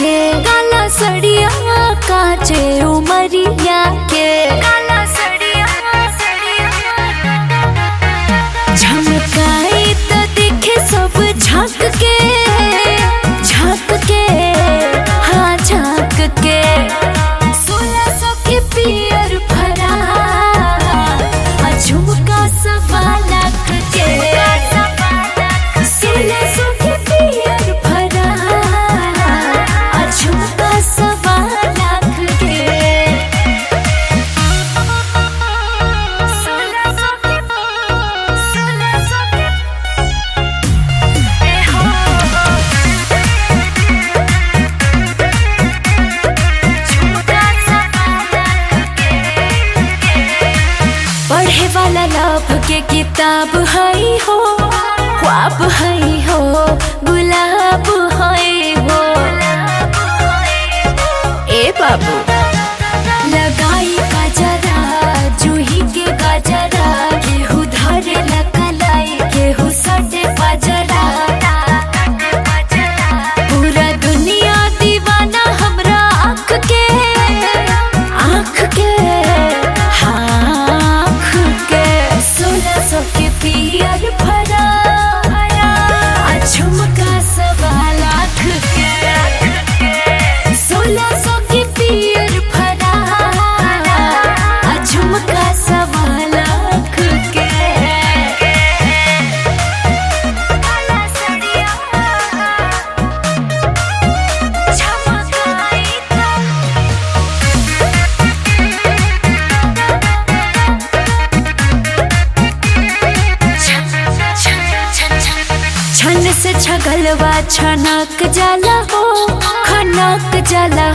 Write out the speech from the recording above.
के काला सड़िया काचे उमरिया के काला सड़िया झमकाई तो दिखे सब झांक के झांक के हाँ झांक के सोलह सौ के पियर भरा आ झुमका सवा लाख के सोलह सौ के पियर भरा आ झुमका सवा लाख के सोलह सौ के सोलह सौ के ए हो झुमका सवा लाख के पढ़े वाला लाभ के किताब हई हो ख्वाब हई हो गुलाब हई हो ए बाबू लगाई गजरा जूही के गजरा केहू धरे लकलाई केहू सटे पजरा पूरा दुनिया दीवाना हमरा आँख के आँख के हाँ, आँख के सोलह सौ के पियर भरा आ झुमका सवा लाख के सोलह सौ के पियर भरा आ झुमका सवा लाख के काला सड़िया झमकाई तो छन से छगलवा छनक जाला हो खनक जाला